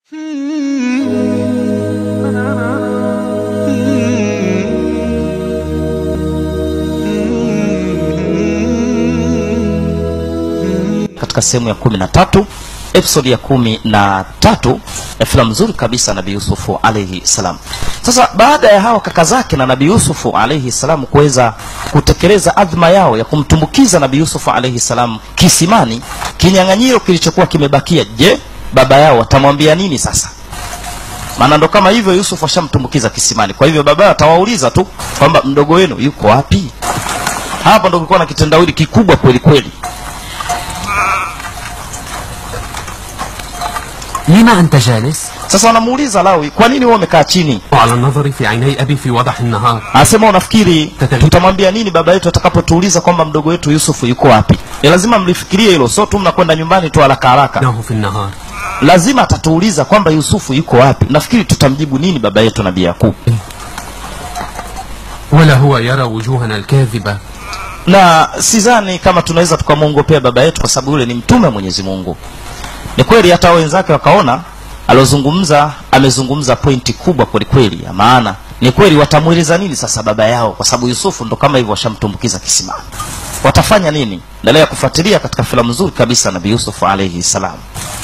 katika sehemu ya kumi na tatu episodi ya kumi na tatu ya filamu nzuri kabisa nabii yusufu alaihi salam sasa baada ya hawa kaka zake na nabii yusufu alaihi salam kuweza kutekeleza adhma yao ya kumtumbukiza nabii yusufu alaihi salam kisimani kinyang'anyiro kilichokuwa kimebakia je baba yao watamwambia nini sasa maana ndo kama hivyo yusuf ashamtumbukiza kisimani kwa hivyo baba yao atawauliza tu kwamba mdogo wenu yuko wapi hapa ndo kulikuwa na kitendawili kikubwa kweli kweli لما أنت جالس؟ sasa wanamuuliza lawi kwa nini wewe umekaa chini وعلى النظر في عيني أبي في وضح النهار anasema unafikiri Tata- tutamwambia nini baba yetu atakapotuuliza kwamba mdogo wetu yusufu yuko wapi ni lazima mlifikirie hilo sio tu mnakwenda nyumbani tu haraka haraka إنه في النهار lazima atatuuliza kwamba yusufu yuko wapi nafikiri tutamjibu nini baba yetu nabii yakub ولا هو يرى وجوهنا الكاذبة na sidhani kama tunaweza tukamwongopea baba yetu kwa sababu yule ni mtume wa mwenyezi mungu ni kweli hata wenzake wakaona aliozungumza amezungumza pointi kubwa kwelikweli ya maana ni kweli watamweleza nini sasa baba yao kwa sababu yusufu ndo kama hivyo washamtumbukiza kisimani watafanya nini endelea kufuatilia katika filamu nzuri kabisa nabii yusufu alaihi salam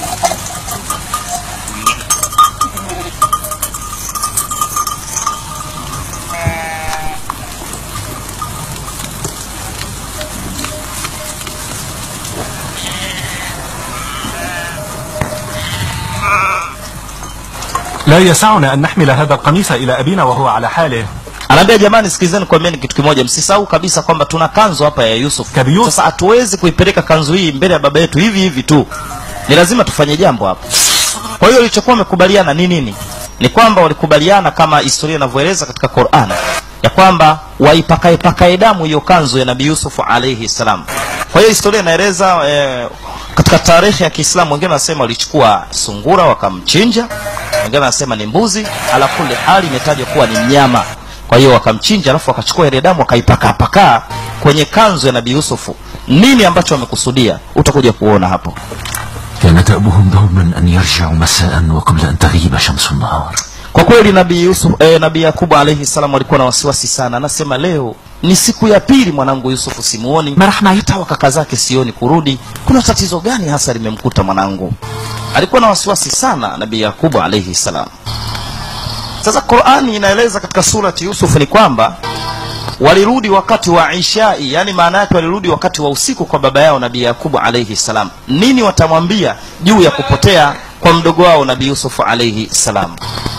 لا يسعنا أن نحمل هذا القميص إلى أبينا وهو على حاله anaambia jamani sikilizeni kwambieni kitu kimoja msisahau kabisa kwamba tuna kanzu hapa ya yusuf Kabi Yusuf. sasa hatuwezi kuipeleka kanzu hii mbele ya baba yetu hivi hivi tu ni lazima tufanye jambo hapa kwa hiyo walichokuwa wamekubaliana ni nini ni kwamba walikubaliana kama historia inavyoeleza katika quran ya kwamba waipakaepakae damu hiyo kanzu ya nabii yusufu alaihi salam kwa hiyo historia inaeleza eh, katika tarehe ya kiislamu wengine wanasema walichukua sungura wakamchinja wengine wanasema ni mbuzi ala kuli hali imetajwa kuwa ni mnyama kwa hiyo wakamchinja alafu wakachukua ile damu wakaipakaapakaa kwenye kanzu ya nabii yusufu nini ambacho wamekusudia utakuja kuona hapo كان دأبهم دوما أن يرجعوا مساء وقبل أن تغيب شمس النهار kwa kweli nabii yusuf eh, nabii yakubu alaihi salam alikuwa na wasiwasi sana anasema leo ni siku ya pili mwanangu yusufu simuoni marahma hata wa kaka zake sioni kurudi kuna tatizo gani hasa limemkuta mwanangu alikuwa na wasiwasi sana nabii yakubu alaihi salam sasa qurani inaeleza katika surati yusuf ni kwamba walirudi wakati wa ishai yani maana yake walirudi wakati wa usiku kwa baba yao nabii yakubu alaihi salam nini watamwambia juu ya kupotea kwa mdogo wao nabii yusufu alaihi salam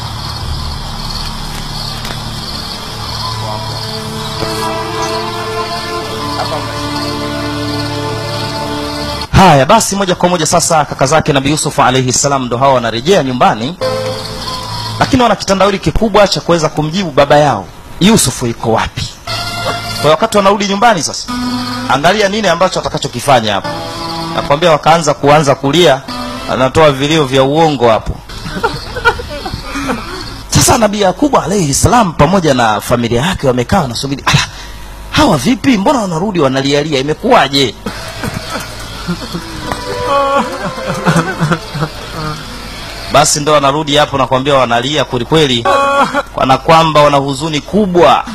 haya basi moja kwa moja sasa kaka zake nabii yusufu alaihi salam ndo hawa wanarejea nyumbani lakini wana kitandawili kikubwa cha kuweza kumjibu baba yao yusufu yuko wapi kwa wakati wanarudi nyumbani sasa angalia nini ambacho atakachokifanya hapo nakwambia wakaanza kuanza kulia anatoa vilio vya uongo hapo sasa nabii yakubu alaihi salam pamoja na familia yake wamekaa wanasubiri ala hawa vipi mbona wanarudi wanalialia imekuwaje basi ndo wanarudi hapo nakwambia wanalia kwelikweli kana kwamba wana huzuni kubwa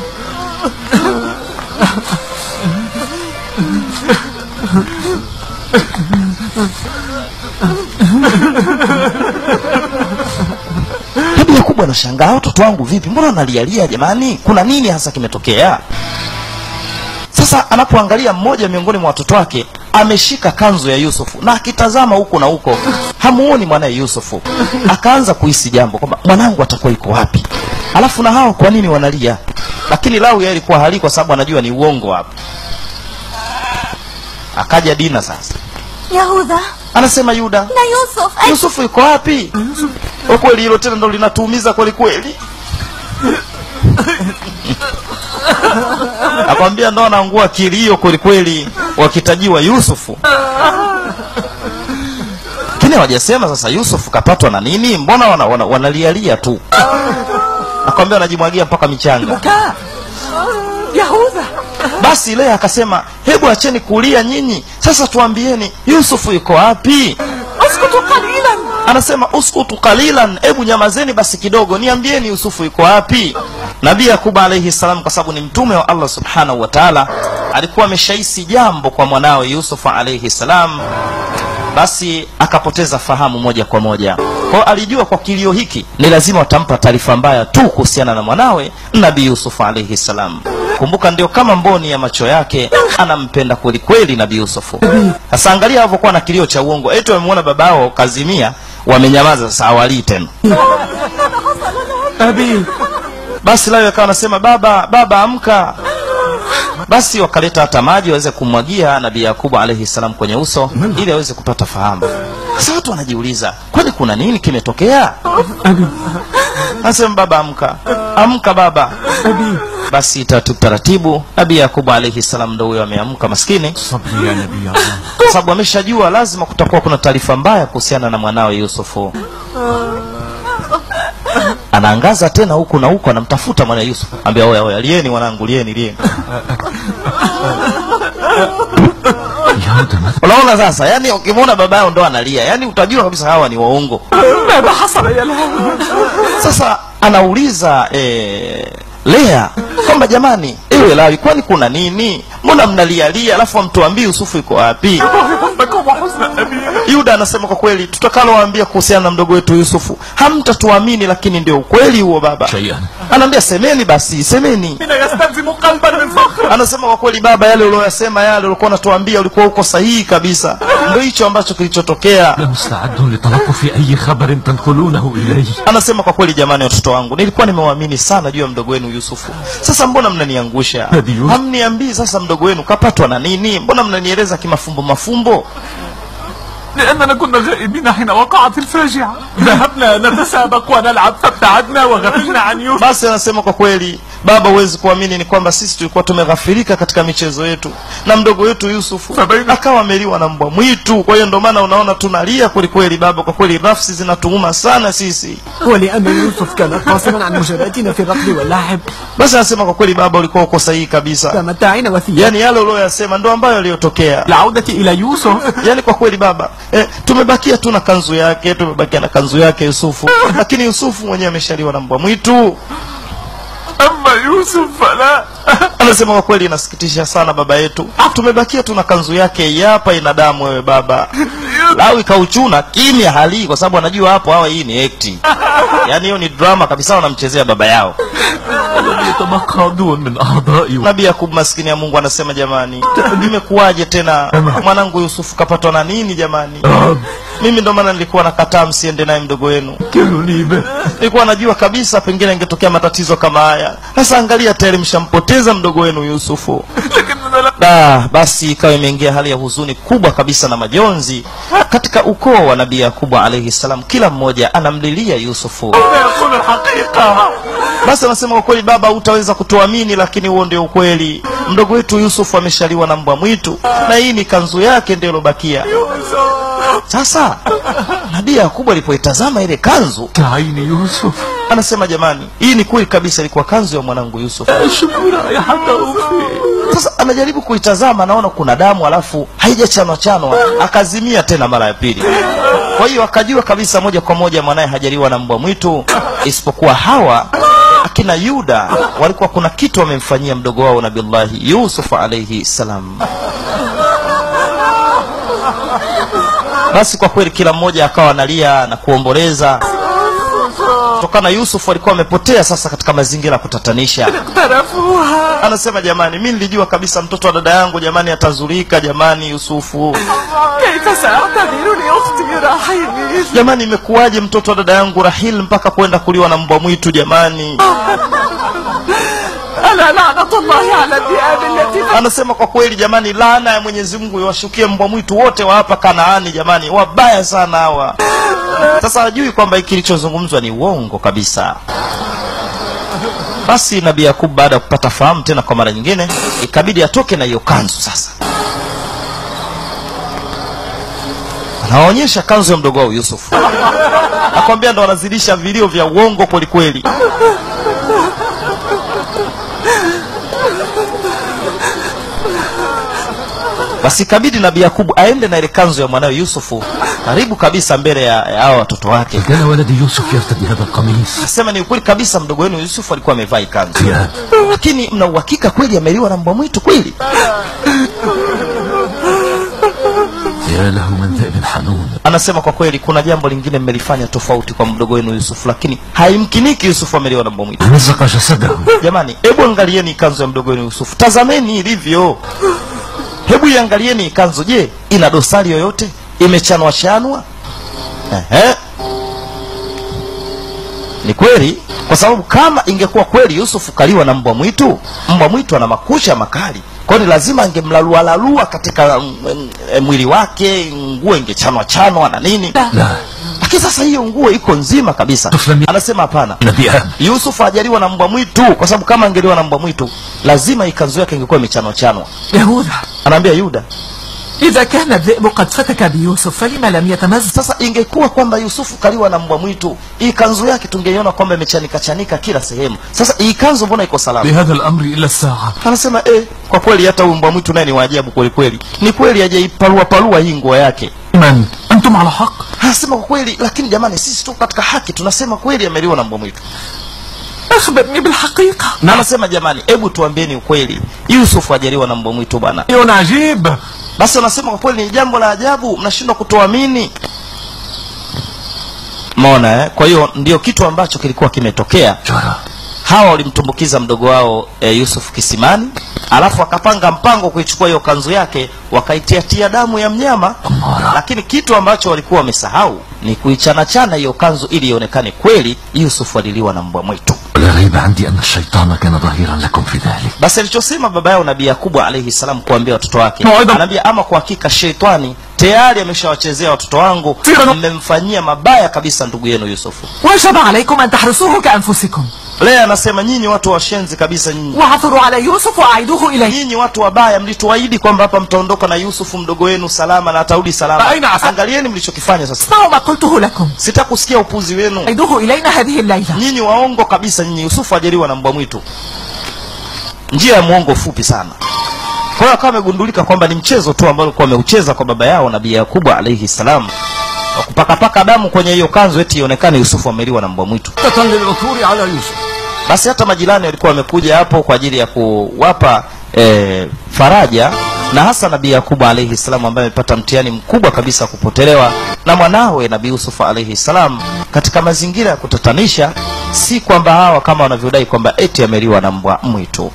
hebu yakubu anashangaa watoto wangu vipi mbona wanalialia jamani kuna nini hasa kimetokea sasa anapoangalia mmoja miongoni mwa watoto wake ameshika kanzu ya yusufu na akitazama huko na huko hamuoni mwanaye yusufu akaanza kuhisi jambo kwamba mwanangu atakuwa iko wapi alafu na hao kwa nini wanalia lakini lau yeye alikuwa halii kwa sababu anajua ni uongo hapa akaja dina sasa Yahuda anasema yuda na Yusuf ay, yusufu yuko wapi Kwa kweli hilo tena ndo linatuumiza kweli kweli nakwambia ndo anaangua kilio kweli kweli wakitajiwa yusufu lakini hawajasema sasa yusufu kapatwa na nini mbona wana, wana, wanalialia tu nakwambia wanajimwagia mpaka michanga Yahuda basi lea akasema hebu acheni kulia nyinyi sasa tuambieni yusufu yuko wapi اسكتوا قليلا anasema uskutu qalilan hebu nyamazeni basi kidogo niambieni yusufu yuko wapi nabii yakubu alaihi salam kwa sababu ni mtume wa allah subhanahu wa taala alikuwa ameshahisi jambo kwa mwanawe yusufu alaihi salam basi akapoteza fahamu moja kwa moja kwao alijua kwa kilio hiki ni lazima watampa taarifa mbaya tu kuhusiana na mwanawe nabii yusufu alaihi salam kumbuka ndio kama mboni ya macho yake anampenda kwelikweli nabii yusufu sasa angalia alivyokuwa na kilio cha uongo eti wamemwona babao kazimia wamenyamaza sasa awalii tena أبي basi layo akawa anasema baba baba amka basi wakaleta hata maji waweze kumwagia nabii yakubu alaihi salam kwenye uso ili aweze kupata fahamu sasa watu wanajiuliza kwani kuna nini kimetokea anasema baba amka amka baba basi taratibu taratibu nabii yakubu alaihi salam ndo huyo ameamka maskini صبري يا نبي الله kwa sababu ameshajua lazima kutakuwa kuna taarifa mbaya kuhusiana na mwanawe yusufu anaangaza tena huku na huku anamtafuta mwana yusufu ambia oya oya lieni mwanangu lieni lieni يا ده ماذا unaona sasa yani ukimwona baba yao ndo analia yani utajua kabisa hawa ni waongo ماذا حصل يا لهوي sasa anauliza eh, lea kwamba jamani ewe lawi kwani kuna nini mbona mnalialia alafu amtuambii yusufu iko wapi حزنكم وحزن أبي yuda anasema kwa kweli tutakalowaambia kuhusiana na mdogo wetu yusufu hamtatuamini lakini ndio ukweli huo baba شيئا anaambia semeni basi semeni من يستلزم قلبا من فخر anasema kwa kweli baba yale ulioyasema yale ulikuwa unatuambia ulikuwa uko sahihi kabisa ndio hicho ambacho kilichotokea لمستعد لتلطف أي خبر تنقلونه إلي anasema kwa kweli jamani watoto wangu nilikuwa nimewaamini sana juu ya mdogo wenu yusufu sasa mbona mnaniangusha Hadi Yusuf. hamniambii sasa mdogo wenu kapatwa na nini mbona mnanieleza kimafumbo mafumbo لأننا كنا غائبين حين وقعت الفاجعة ذهبنا نتسابق ونلعب فابتعدنا وغفلنا عن يوسف basi anasema kwa kweli baba huwezi kuamini ni kwamba sisi tulikuwa tumeghafirika katika michezo yetu na mdogo wetu yusufu Sabaini. akawa ameliwa na mbwa mwitu kwa hiyo ndio maana unaona tunalia kwelikweli baba kwa kweli nafsi zinatuuma sana sisi ولأن يوسف كان قاصرا عن مجاباتنا في الركض واللعب basi anasema kwa kweli baba ulikuwa uko sahihi kabisa فمتعنا وثيابا yaani yale ulioyasema ndo ambayo yaliyotokea العودة إلى يوسف yaani kwa kweli baba eh, tumebakia tu na kanzu yake tumebakia na kanzu yake yusufu lakini yusufu mwenyewe ameshaliwa na mbwa mwitu أما يوسف فلا anasema kwa kweli inasikitisha sana baba yetu tumebakia tu na kanzu yake hii hapa ina damu wewe baba lau ikauchuna kimya halii kwa sababu anajua hapo hawa hii ni ekti yaani hiyo ni drama kabisa wanamchezea baba yao ولم يتبقى دون من أعضائي nabii yakub maskini ya mungu anasema jamani imekuwaje tena mwanangu yusufu kapatwa na nini jamani mimi ndo maana nilikuwa nakataa msiende naye mdogo wenu وكلني به nilikuwa najua kabisa pengine ingetokea matatizo kama haya sasa angalia tayari mshampoteza mdogo wenu yusufu لكننا لم da basi ikawa imeingia hali ya huzuni kubwa kabisa na majonzi katika ukoo wa nabii yakubu alaihi salam kila mmoja anamlilia yusufu يقول الحقيقة basi anasema kwa kweli baba hutaweza kutuamini lakini huo ndio ukweli mdogo wetu yusufu ameshaliwa na mbwa mwitu na hii ni kanzu yake ndio ilobakia sasa nabii yakubu alipoitazama ile kanzu كعين يوسف anasema jamani hii ni kweli kabisa ilikuwa kanzu ya mwanangu yusufu أشم رائحته فيه sasa amejaribu kuitazama anaona kuna damu alafu haijachanwa chanwa akazimia tena mara ya pili kwa hiyo akajua kabisa moja kwa moja mwanaye hajaliwa na mbwa mwitu isipokuwa hawa akina yuda walikuwa kuna kitu wamemfanyia mdogo wao nabillahi yusuf alaihi salam basi kwa kweli kila mmoja akawa analia na kuomboleza kutokana yusuf alikuwa amepotea sasa katika mazingira ya kutatanisha اقترفوها anasema jamani mi nilijua kabisa mtoto wa dada yangu jamani atazurika jamani yusufu كيف سأعتذر لأختي رحيل jamani imekuwaje mtoto wa dada yangu rahil mpaka kwenda kuliwa na mbwa mwitu jamani ألا لعنة الله على الذئاب التي anasema kwa kweli jamani laana ya mwenyezi mungu iwashukie mbwa mwitu wote wa hapa kanaani jamani wabaya sana hawa sasa hajui kwamba hiki kilichozungumzwa ni uongo kabisa basi nabii yakub baada ya kupata fahamu tena kwa mara nyingine ikabidi atoke na hiyo kanzu sasa anaonyesha kanzu ya mdogo wao yusuf akwambia ndo wanazidisha vilio vya uongo kwelikweli basi ikabidi nabii yakubu aende na ile kanzu ya mwanawe yusufu karibu kabisa mbele ya ya hao watoto wake كان ولدي يوسف يرتدي هذا القميص asema ni ukweli kabisa mdogo wenu yusufu alikuwa amevaa ikanzu يا lakini mna uhakika kweli ameliwa na mbwa mwitu kweli يا له من ذئب حنون anasema kwa kweli kuna jambo lingine mmelifanya tofauti kwa mdogo wenu yusufu lakini haimkiniki yusufu ameliwa na mbwa mwitu مزق جسده jamani hebu angalieni ikanzu ya mdogo wenu yusufu tazameni ilivyo hebu iangalieni ikanzu je ina dosari yoyote imechanwa chanwa Ehe. ni kweli kwa sababu kama ingekuwa kweli yusufu kaliwa na mbwa mwitu mbwa mwitu ana makusha makali kwani lazima angemlalualalua katika mm, mm, eh, mwili wake nguo ingechanwa chanwa na nini لا lakini sasa hiyo nguo iko nzima kabisa Tuflami- anasema hapana نبي yusufu hajaliwa na mbwa mwitu kwa sababu kama angeliwa na mbwa mwitu lazima ikanzu yake ingekuwa imechanwa chanwa يهوذا anaambia yuda إذا كان الذئب قد فتك بيوسف فلما لم يتمزق sasa ingekuwa kwamba yusufu kaliwa na mbwa mwitu hii kanzu yake tungeiona kwamba imechanika chanika kila sehemu sasa hii kanzu mbona iko salama بهذا الأمر إلى الساعة anasema eh, kwa kweli hata huyu mbwa mwitu naye ni waajabu kweli kweli ni kweli hajaiparua parua hii nguo yake من أنتم على حق anasema kwa kweli lakini jamani sisi tu katika haki tunasema kweli ameliwa na mbwa mwitu أخبرني بالحقيقة na anasema jamani hebu tuambieni ukweli yusufu hajaliwa na mbwa mwitu bana شيء عجيب basi wanasema kwa kweli ni jambo la ajabu mnashindwa kutoamini mona eh? kwa hiyo ndio kitu ambacho kilikuwa kimetokea جرى hawa walimtumbukiza mdogo wao e, yusuf kisimani alafu akapanga mpango kuichukua hiyo kanzu yake wakaitiatia damu ya mnyama Amara. lakini kitu ambacho walikuwa wamesahau ni kuichanachana hiyo kanzu ili ionekane kweli yusuf aliliwa na mbwa mwitu ولا ريب عندي أن الشيطان كان ظهيرا لكم في ذلك basi alichosema baba yao nabii yakubu alaihi salam kuambia watoto wake Mawaidha- anaambia ama kwa hakika sheitani tayari ameshawachezea watoto wangu Sira- mmemfanyia mabaya kabisa ndugu yenu yusufu وجب عليكم أن تحرسوه كأنفسكم lea anasema nyinyi watu washenzi kabisa nyinyi وعثروا على يوسف وأعيدوه إليه nyinyi watu wabaya mlituahidi kwamba hapa mtaondoka na yusufu mdogo wenu salama na atarudi salama Aina asa- angalieni mlichokifanya sasa اسمعوا ما قلته لكم sitakusikia upuzi wenu أعيدوه إلينا هذه الليلة nyinyi waongo kabisa nyinyi yusufu ajaliwa na mbwa mwitu njia ya mwongo fupi sana kwa hiyo akawa amegundulika kwamba ni mchezo tu ambao alikuwa ameucheza kwa baba yao nabii yakubu alaihi salam wa kupakapaka damu kwenye hiyo kanzu eti ionekane yusufu ameliwa na mbwa mwitu للعثور على يوسف basi hata majirani walikuwa wamekuja hapo kwa ajili ya kuwapa e, faraja na hasa nabii yakubu alaihi salam ambaye amepata mtihani mkubwa kabisa wa kupotelewa na mwanawe nabii yusufu alaihi salam katika mazingira ya kutatanisha si kwamba hawa kama wanavyodai kwamba eti ameliwa na mbwa mwitu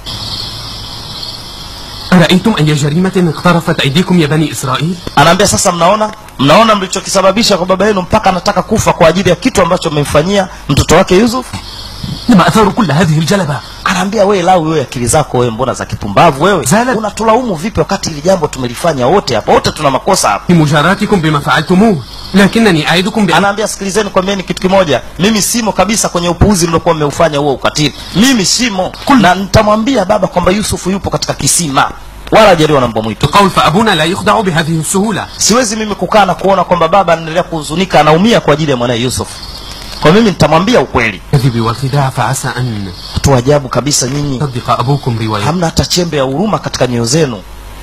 أرأيتم أي جريمة اقترفت أيديكم يا بني إسرائيل anaambia sasa mnaona mnaona mlichokisababisha kwa baba yenu mpaka anataka kufa kwa ajili ya kitu ambacho mmemfanyia mtoto wake yusuf لما أثاروا كل هذه الجلبة anaambia wewe lau wewe akili zako wewe mbona za kipumbavu wewe Zala- unatulaumu vipi wakati hili jambo tumelifanya wote hapa wote tuna makosa hapa في مجاراتكم بما فعلتموه لكنني أعدكم بأن anaambia sikilizeni kwambieni kitu kimoja mimi simo kabisa kwenye upuuzi mliokuwa mmeufanya huo ukatili mimi simo na nitamwambia baba kwamba yusufu yupo katika kisima wala hajaliwa na mbwa mwitu القول فأبونا لا يخدع بهذه السهولة siwezi mimi kukaa na kuona kwamba baba anaendelea kuhuzunika anaumia kwa ajili ya mwanaye yusuf kwa mimi nitamwambia ukweli الكذب والخداع فعسى أن watu ajabu kabisa nyinyi يصدق أبوكم رواية hamna hata chembe ya huruma katika nyoyo zenu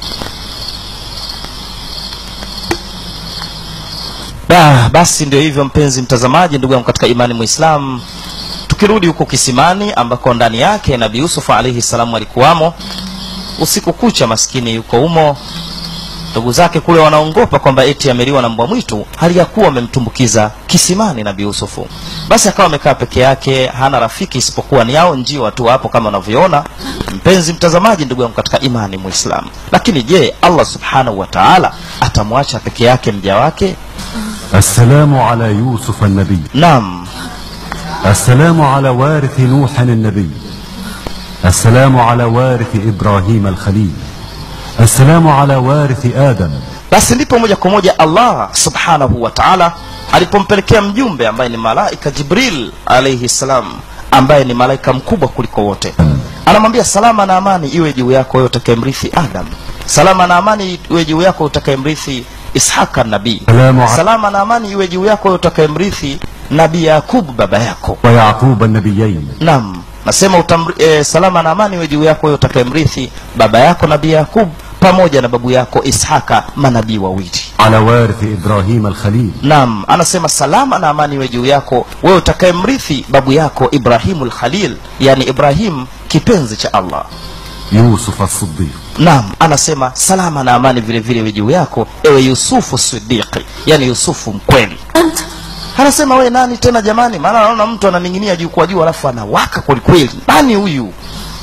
da basi ndio hivyo mpenzi mtazamaji ndugu yangu katika imani mwislamu tukirudi huko kisimani ambako ndani yake nabii yusuf alaihi salamu alikuwamo usiku kucha maskini yuko humo ndugu zake kule wanaongopa kwamba eti ameliwa na mbwa mwitu hali ya kuwa amemtumbukiza kisimani nabii yusufu basi akawa amekaa peke yake hana rafiki isipokuwa ni yao njiwa tu hapo kama unavyoona mpenzi mtazamaji ndugu yangu katika imani muislamu lakini je allah subhanahu wa taala atamwacha peke yake mja wake السلام على يوسف النبي naam السلام على وارث نوح النبي السلام على وارث إبراهيم الخليل السلام على وارث آدم basi ndipo moja kwa moja allah subhanahu wa taala alipompelekea mjumbe ambaye ni malaika jibril alaihi salam ambaye ni malaika mkubwa kuliko wote anamwambia salama na amani iwe juu yako wewe utakayemrithi adam salama na amani iwe juu yako utakayemrithi ishaka nabii Salamu a- salama na amani iwe juu yako wewe utakayemrithi nabii yakubu baba yako ويعقوب النبيين naam nasema utamri, e, salama na amani iwe juu yako wewe utakayemrithi baba yako nabii yakub pamoja na babu yako ishaka manabii wawili على وارث إبراهيم الخليل naam anasema salama na amani iwe juu yako wewe utakayemrithi babu yako ibrahimu lkhalil yani ibrahim kipenzi cha allah يوسف الصديق naam anasema salama na amani vile vile iwe juu yako ewe yusufu sidiqi yani yusufu mkweli أنت anasema we nani tena jamani maana anaona mtu ananing'inia juu kwa juu alafu anawaka kwelikweli nani huyu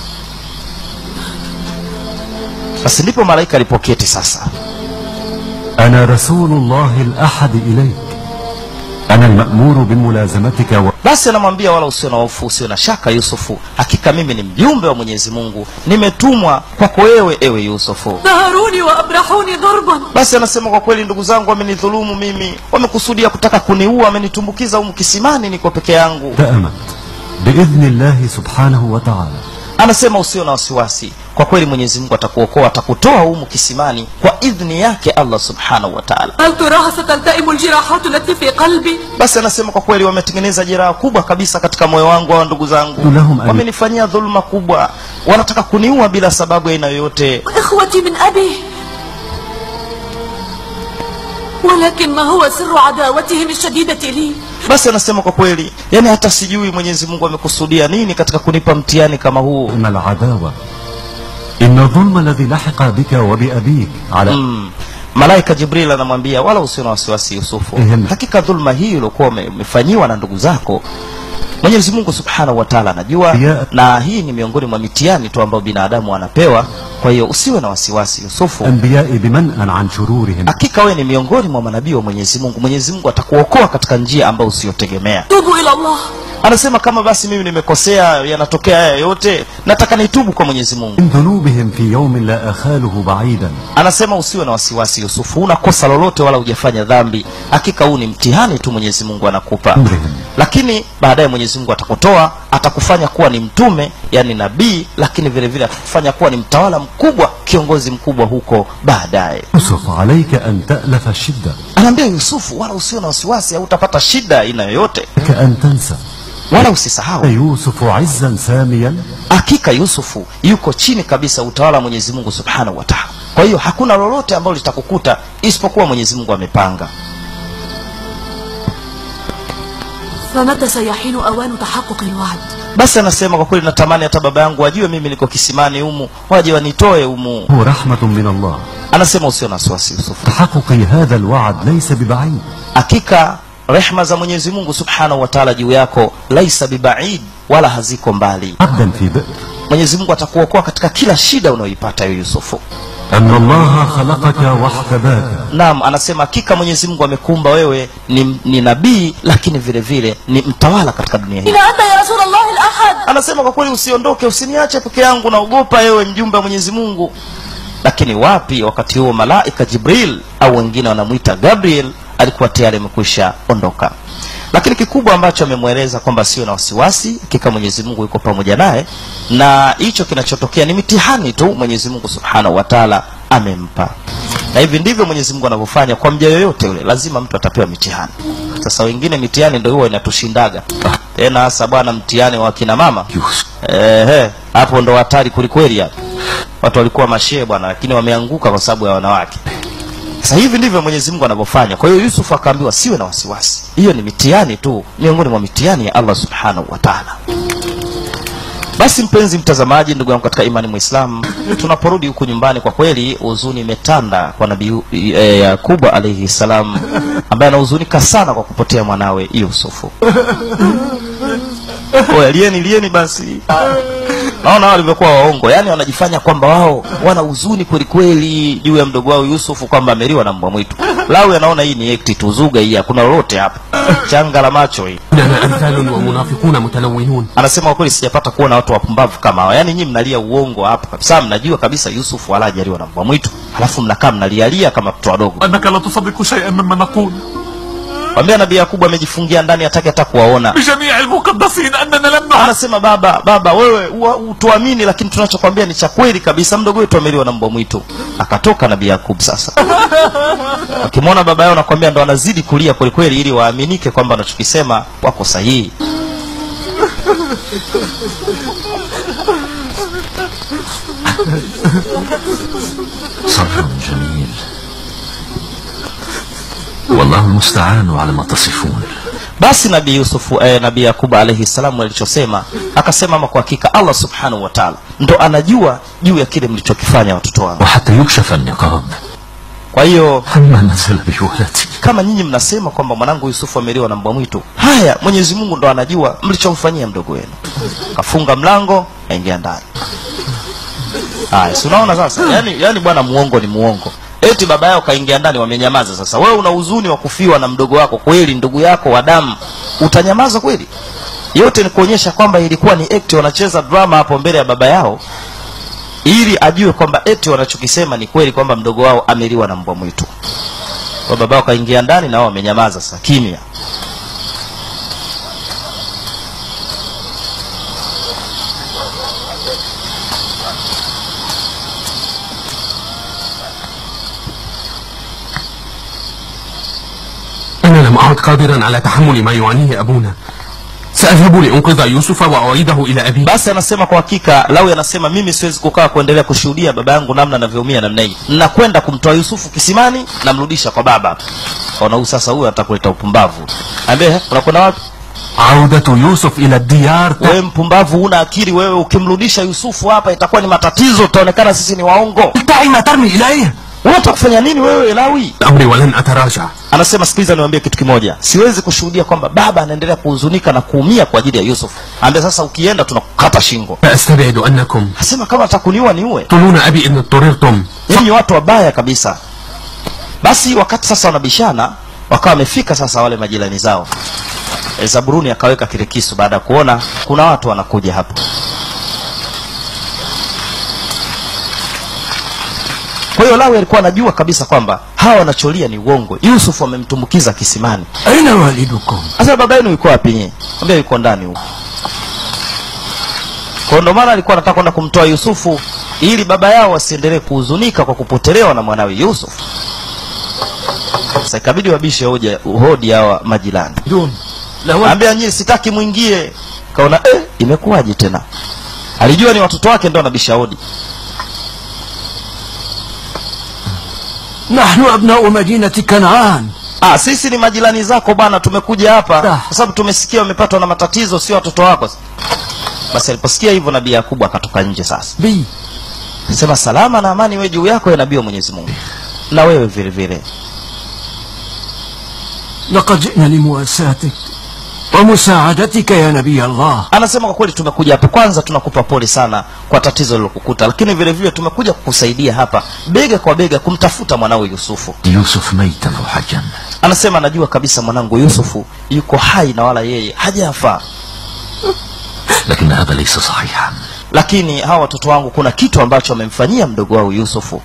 basi ndipo malaika alipoketi sasa أنا رسول الله الأحد إليك أنا المأمور بملازمتك و... basi anamwambia wala usio na hofu usio na shaka yusufu hakika mimi ni mjumbe wa mwenyezi mungu nimetumwa kwako wewe ewe yusufu نهروني وأبرحوني ضربا basi anasema kwa kweli ndugu zangu wamenidhulumu mimi wamekusudia kutaka kuniua wamenitumbukiza humu kisimani niko peke yangu تأمت بإذن الله سبحانه وتعالى anasema usio na wasiwasi kwa kweli mwenyezi mungu atakuokoa atakutoa humu kisimani kwa idhni yake allah subhanahu wa taala هل تراها ستلتئم الجراحات التي في قلبي basi anasema kwa kweli wametengeneza jeraha kubwa kabisa katika moyo wangu hawa ndugu zangu Lahum ali- wamenifanyia dhuluma kubwa wanataka kuniua bila sababu ya aina yoyote وإخوتي من أبي ولكن ما هو سر عداوتهم الشديدة لي basi anasema kwa kweli yani hata sijui mwenyezi mungu amekusudia nini katika kunipa mtihani kama huu إن العداوة إن الظلم الذي لحق بك وبأبيك على mm. malaika jibril anamwambia wala usio na wasiwasi yusufu Ehem. hakika dhulma hii uliokuwa ume- umefanyiwa na ndugu zako mwenyezi mungu subhanahu wa taala anajua Ya- na hii ni miongoni mwa mitihani tu ambayo binadamu anapewa kwa hiyo usiwe na wasiwasi yusufu أنبياء بمنأ عن شرورهم hakika wewe ni miongoni mwa manabii wa mwenyezi mungu mwenyezi mungu atakuokoa katika njia ambayo usiyotegemea توبوا إلى الله anasema kama basi mimi nimekosea yanatokea haya yote nataka nitubu kwa mwenyezi mungu من ذنوبهم في يوم لا أخاله بعيدا anasema usiwe na wasiwasi yusufu una kosa lolote wala hujafanya dhambi hakika huu ni mtihani tu mwenyezi mungu anakupa أمرهم lakini baadaye mwenyezi mungu atakutoa atakufanya kuwa ni mtume yani nabii lakini vile vile atakufanya kuwa ni mtawala mkubwa kiongozi mkubwa huko baadaye يوسف عليك أن تألف الشدة anaambia yusufu wala usiwe na wasiwasi au utapata shida aina yoyote لك أن تنسى wala usisahau يوسف عزا ساميا hakika yusufu yuko chini kabisa utawala wa mwenyezi mungu subhanahu wa taala kwa hiyo hakuna lolote ambalo litakukuta isipokuwa mwenyezi mungu amepanga فمتى سيحين أوان تحقق الوعد basi anasema kwa kweli natamani hata baba yangu wajue mimi niko kisimani humu waje wanitoe humu هو رحمة من الله anasema usio na wasiwasi yusufu تحقق هذا الوعد ليس ببعيد hakika rehma za mwenyezi mungu subhanahu wa taala juu yako laisa bibaid wala haziko mbali عبدا في بئر mwenyezi mungu atakuokoa katika kila shida unayoipata yo yusufu أن الله خلقك واحتباك naam anasema hakika mwenyezi mungu amekumba wewe ni, ni nabii lakini vile vile ni mtawala katika dunia hii إلى أنت يا رسول الله الأحد anasema kwa kweli usiondoke usiniache peke yangu naogopa ewe mjumbe wa mwenyezi mungu lakini wapi wakati huo malaika jibril au wengine wanamwita gabriel alikuwa tayari amekwisha ondoka lakini kikubwa ambacho amemweleza kwamba sio na wasiwasi hakika mwenyezi mungu yuko pamoja naye na hicho kinachotokea ni mitihani tu mwenyezi mungu subhanahu wa taala amempa na hivi ndivyo mwenyezi mungu anavyofanya kwa mja yoyote yule lazima mtu atapewa mitihani sasa wengine mitihani ndo huwa inatushindaga tena hasa bwana mtihani wa kina mama يوسف Ehe, hapo ndo hatari kwelikweli hapo. Watu walikuwa mashee bwana, lakini wameanguka kwa sababu ya wanawake. Sasa hivi ndivyo Mwenyezi Mungu anavyofanya. Kwa hiyo Yusuf akaambiwa siwe na wasiwasi, hiyo ni mitihani tu, miongoni mwa mitihani ya Allah subhanahu wa taala. Basi mpenzi mtazamaji, ndugu yangu katika imani Muislam, tunaporudi huku nyumbani, kwa kweli huzuni imetanda kwa Nabii e, Yakubu alayhi salam, ambaye anahuzunika sana kwa kupotea mwanawe Yusufu. Oya, lieni lieni basi. Naona wao walivyokuwa waongo, yaani wanajifanya kwamba wao wana huzuni kweli kweli juu ya mdogo wao Yusufu kwamba ameliwa na mbwa mwitu. Lawi anaona hii ni ekti tu, zuga hii, hakuna lolote hapa, changa la macho hii. إننا أمثال ومنافقون متلونون Anasema kwa kweli sijapata kuona watu wapumbavu kama hao. Yaani nyinyi mnalia uongo hapa kabisa, mnajua kabisa Yusufu wala hajaliwa na mbwa mwitu, halafu mnakaa mnalialia kama watoto wadogo. أنك لا تصدق شيئا مما نقول Mwambia Nabii Yakubu amejifungia ndani, hataki hata kuwaona. بجميع المقدسين أننا لم نعلم anasema baba baba wewe ua- utuamini lakini tunachokwambia ni cha kweli kabisa mdogo wetu ameliwa na mbwa mwitu akatoka nabii yakub sasa akimwona baba yao nakwambia ndo anazidi kulia kwelikweli ili waaminike kwamba wanachokisema wako sahihi صبر جميل والله المستعان على ما تصفون basi nabii yusufu eh, nabii yakubu alaihi salamu alichosema akasema ama kwa hakika allah subhanahu wa taala ndo anajua juu ya kile mlichokifanya watoto wangu وحتى يكشف النقاب kwa hiyo عما نزل بولدي kama nyinyi mnasema kwamba mwanangu yusufu ameliwa na mbwa mwitu haya mwenyezi mungu ndo anajua mlichomfanyia mdogo wenu kafunga mlango aingia ndani haya si unaona sasa yani, yani bwana muongo ni muongo eti baba yao kaingia ndani wamenyamaza sasa wewe una huzuni wa kufiwa na mdogo wako kweli ndugu yako wa damu utanyamaza kweli yote ni kuonyesha kwamba ilikuwa ni act wanacheza drama hapo mbele ya baba yao ili ajue kwamba eti wanachokisema ni kweli kwamba mdogo wao ameliwa na mbwa mwitu kwa baba wao kaingia ndani na wao wamenyamaza sasa kimya أنا لم أعد قادرا على تحمل ما يعانيه أبونا سأذهب لأنقذ يوسف وأعيده إلى أبيه basi anasema kwa hakika lawi anasema mimi siwezi kukaa kuendelea kushuhudia baba yangu namna anavyoumia namna hii nakwenda kumtoa yusufu kisimani namrudisha kwa baba kaona huyu sasa huyu atakuleta upumbavu ambie unakwenda wapi عودة يوسف إلى الديار wewe mpumbavu una akili wewe ukimrudisha yusufu hapa itakuwa ni matatizo utaonekana sisi ni waongo دعي ما ترمي إليه unataka kufanya nini wewe lawi أمري ولن أتراجع anasema sikiliza niwaambie kitu kimoja siwezi kushuhudia kwamba baba anaendelea kuhuzunika na kuumia kwa ajili ya yusuf ambia sasa ukienda tunakukata shingo فأستبعد أنكم asema kama atakuniua niue تقتلون أبي إن اضطررتم nyinyi watu wabaya kabisa basi wakati sasa wanabishana wakawa wamefika sasa wale majirani zao E, zaburuni akaweka kile kisu baada ya kuona kuna watu wanakuja hapo kwa hiyo lawi alikuwa anajua kabisa kwamba hawa wanacholia ni uongo yusuf wamemtumbukiza kisimani أين والدكم؟ sasa baba yenu yuko wapi nyie ambia yuko ndani huko kwa ndo maana alikuwa anataka kwenda kumtoa yusufu ili baba yao wasiendelee kuhuzunika kwa kupotelewa na mwanawe yusuf sasa ikabidi wabishe hoja hodi hawa majirani دون لو ambia nyie sitaki mwingie kaona eh, imekuwaje tena alijua ni watoto wake ndo anabisha hodi نحن أبناء مدينة كنعان ah, sisi ni majirani zako bwana tumekuja hapa Ah. kwa sababu tumesikia wamepatwa na matatizo sio watoto wako basi aliposikia hivyo nabii yakubu akatoka nje sasa بي sema salama na amani we juu yako ya nabii wa mwenyezi mungu na wewe vile vile لقد جئنا لمواساتك ومساعدتك يا نبي الله anasema kwa kweli tumekuja hapa kwanza tunakupa pole sana kwa tatizo lilokukuta lakini vile vile tumekuja kukusaidia hapa bega kwa bega kumtafuta mwanao yusufu يوسف ميتا أو حجا anasema najua kabisa mwanangu yusufu yuko hai na wala yeye hajafa لكن هذا ليس صحيحا lakini hawa watoto wangu kuna kitu ambacho wamemfanyia mdogo wao yusufu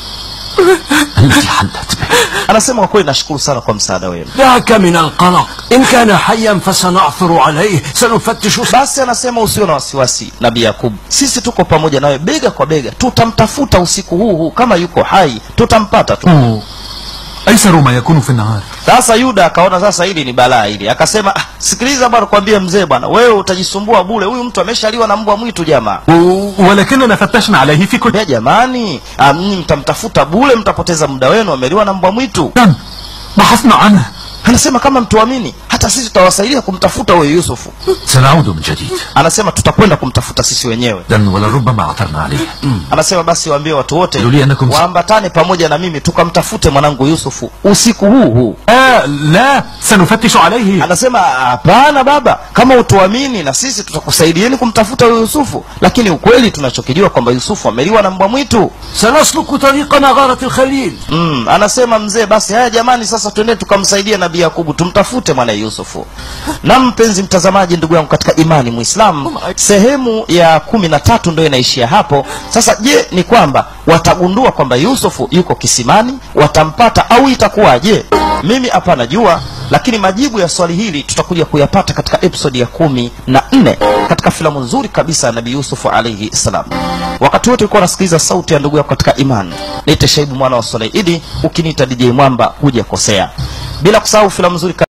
التي حلت به anasema kwa kweli nashukuru sana kwa msaada wenu دعك من القلق إن كان حيا فسنعثر عليه سنفتش basi anasema usio na wasiwasi nabii yakubu sisi tuko pamoja nawe bega kwa bega tutamtafuta usiku huu huu kama yuko hai tutampata tu أيسر ما يكون في النهار sasa yuda akaona sasa hili ni balaa hili akasema ah, sikiliza bwana kwambie mzee bwana wewe utajisumbua bule huyu mtu ameshaliwa na mbwa mwitu jamaa و- ولكننا فتشنا عليه في كل Mbea jamani ah, mnyi mtamtafuta bule mtapoteza muda wenu ameliwa na mbwa mwitu مكان بحثنا عنه anasema kama mtuamini hata sisi tutawasaidia kumtafuta huyo yusufu سنعود من جديد anasema tutakwenda kumtafuta sisi wenyewe إذن ولربما عثرنا عليه anasema basi waambie watu wote Julia, nakum- waambatane pamoja na mimi tukamtafute mwanangu yusufu usiku huu huu آه لا سنفتش عليه anasema hapana baba kama utuamini na sisi tutakusaidieni kumtafuta huyo yusufu lakini ukweli tunachokijua kwamba yusufu ameliwa na mbwa mwitu سنسلك طريق نغارة الخليل mm, anasema mzee basi haya jamani sasa twende tukamsaidia nabii yakubu tumtafute mwanaye yusufu na mpenzi mtazamaji ndugu yangu katika imani mwislamu sehemu ya kumi na tatu ndo inaishia hapo sasa je ni kwamba watagundua kwamba yusufu yuko kisimani watampata au itakuwaje mimi hapana jua lakini majibu ya swali hili tutakuja kuyapata katika episodi ya kumi na nne katika filamu nzuri kabisa ya nabii yusufu alaihi salam wakati wote ulikuwa unasikiliza sauti ya ndugu yako katika imani niite shaibu mwana wa soleidi ukiniita dj mwamba hujakosea bila kusahau filamu nzuri